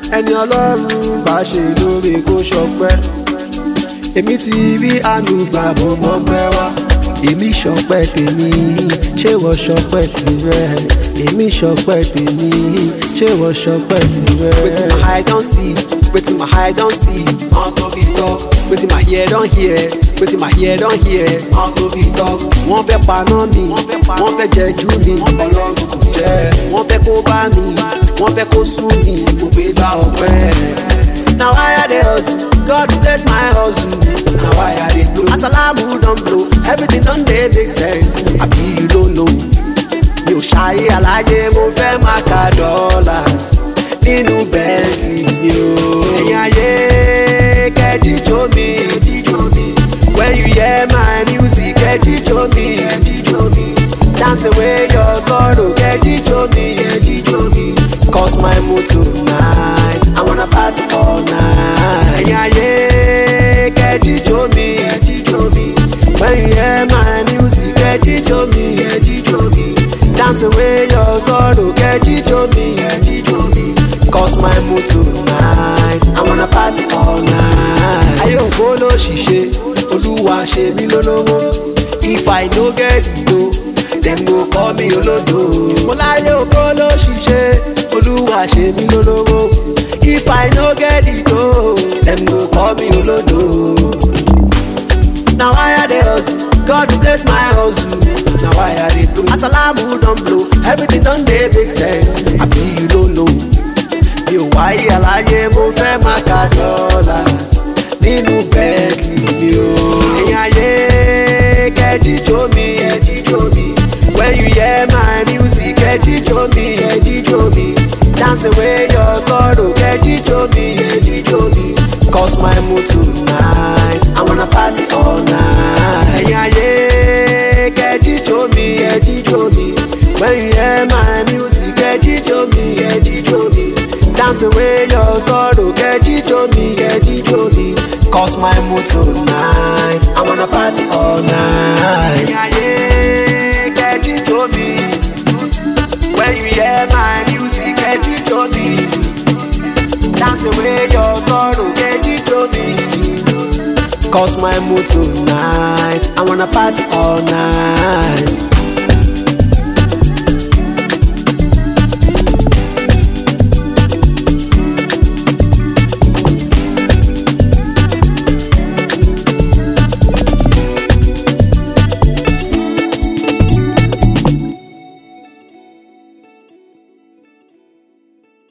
ẹni ọlọ́run bá ṣe lóore kó ṣọpẹ́ èmi ti rí àánú gbà mo mọ́pẹ́ wá èmi ṣọpẹ́ tèmi ṣé wọ́n ṣọpẹ́ tirẹ̀ èmi ṣọpẹ́ tèmi ṣé wọ́n ṣọpẹ́ tirẹ̀. wetin my eye don see wetin my eye don see unto be talk wetin my ear don hear wetin my ear don hear unto be talk. wọ́n fẹ́ paná mi wọ́n fẹ́ jẹ́jú mi ọlọ́run kò jẹ́ wọ́n fẹ́ kó bá mi wọ́n fẹ́ kó sú mi mo gbé gbá ọpẹ́. Now I had the hustle, God bless my hustle. Now I had it blow. Asalamu don't blow, everything done dey make sense. Àbí you don't know. Mi ò ṣayé aláyé, mo fẹ́ máa ka dollars nínú Bentley mi o. Ẹ̀yin ayé kẹ́jíjó mi. When you hear my music, kẹ́jíjó mi. Dance away your sorrow, kẹ́jíjó mi. Cause my mood tonight, I wanna party all night. Ẹ̀yin ayé kẹ́jíjó mi. When you hear my music, kẹ́jíjó mi. Dance away your sorrow, kẹ́jíjó mi. Cause my mood tonight, I wanna party all night. Ayé ògbó ló ṣiṣẹ́, olúwa ṣe mí lólówó. If I no get it o, dem go call me olódo. Mo láyé ògbó ló ṣiṣẹ́, olúwa ṣe mí lólówó. If I no get it o, dem go call me olódo. Now I had the hustle, God bless my hustle. Now I had it too. Asalamu don blow, everything don dey make sense. Àbí you don't know. Mi ò wáyé aláyé, mo fẹ́ máa ka dollars nínú Bentley mi o. Ẹ̀yin ayé kẹ́jíjó mi. When you hear my music, kẹ́jíjó mi. Dance away your sorrow, kẹ́jíjó mi. Cause my mood tonight, I wanna party all night. Ẹ̀yin ayé kẹ́jíjó mi. When you hear my music, kẹ́jíjó mi. Dance away your sorrow, kẹ́jíjó mi. Cause my mood tonight, I wanna party all night. Ẹ̀yin ayé kẹ́jíjó mi. When you hear my music, kẹ́jíjó mi. Dance away your sorrow, kẹ́jíjó mi. Cause my mood tonight, I wanna party all night.